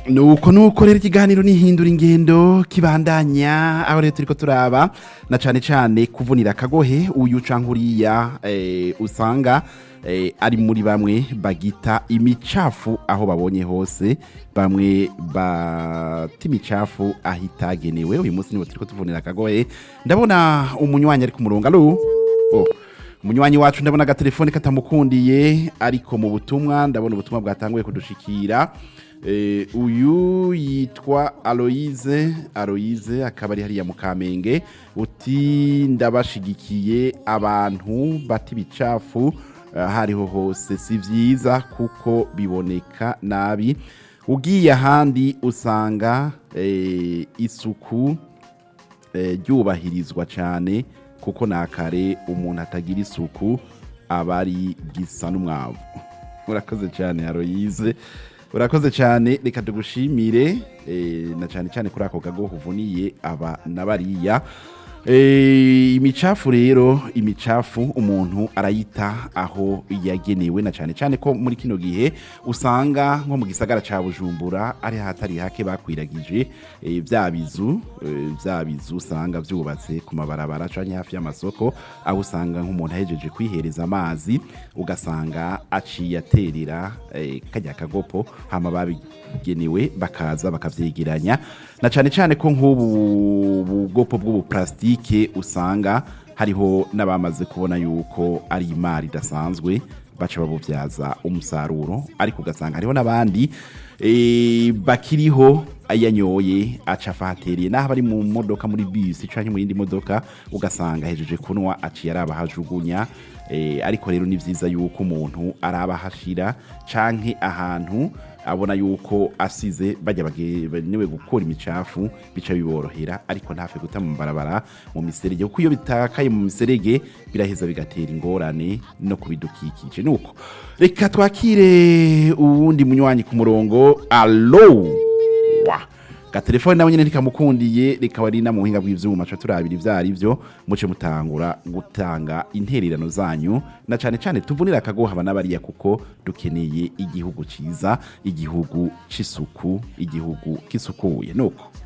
nuko nuko rero ikiganiro nihindura ingendo kibandanya aho rero turiko turaba na cane cane kuvunira akagohe uyu canke uriya eh, usanga eh, ari muri bamwe bagita imicafu aho babonye hose bamwe bata imicafu aho itagenewe uyu munsi nibo turiko tuvunira akagohe ndabona umunywanyi ari ku murongo alo oh. umunywanyi wacu ndabona agatelefone katamukundiye ariko mu butumwa ndabona ubutumwa bwatanguye kudushikira Eh, uyu yitwa aloyize aloyize akaba ari hariya mu kamenge uti ndabashigikiye abantu bata ibicafu aho ariho hose si byiza kuko biboneka nabi ugiye ahandi usanga eh, isuku eh, ryubahirizwa cyane kuko na kare umuntu atagira isuku aba ari gisa n'umwavu urakoze cyane haroyize urakoze cyane reka tugushimire eh, na cyane cyane kuri ako kago uvuniye aba na bariya Eh, imicafu rero imicafu umuntu arayita aho yagenewe na cyane cyane ko muri kino gihe usanga nko mu gisagara ca bujumbura ari hatari hake bakwiragije eh, bya bizu eh, bya bizu usanga vyubatse ku mabarabara canke hafi y'amasoko aho usanga nk'umuntu ahejeje kwihereza amazi ugasanga aciye aterera eh, kajya kagopo hama babigenewe bakaza bakavyegeranya na cyane cyane ko nk'ubu bugopo bw'ubuplastike usanga hariho n'abamaze kubona yuko ari imari idasanzwe baca babubyaza umusaruro ariko ugasanga hariho n'abandi eh, bakiriho ayanyoye aca afahatereye naho bari mu modoka muri bisi canke mu yindi modoka ugasanga hejeje kunwa aciye araba hajugunya eh, ariko rero ni vyiza yuko umuntu araba hashira canke ahantu abona yuko asize bajya bagenewe gukora imicafu bica biborohera ariko ntafe guta mu barabara mu miserege kuko iyo bitakaye mu miserege biraheza bigatera ingorane no kubidukikije nuko reka twakire uwundi munywanyi ku murongo alo wa gatelefone nawe nyene ntikamukundiye reka wari na mu buhinga bw'ivyuma ca turabira ivyo ari vyo muce mutangura gutanga intererano zanyu na cane cane tuvunira akagoha abana bariya kuko dukeneye igihugu ciza igihugu c'isuku igihugu gisukuye nuko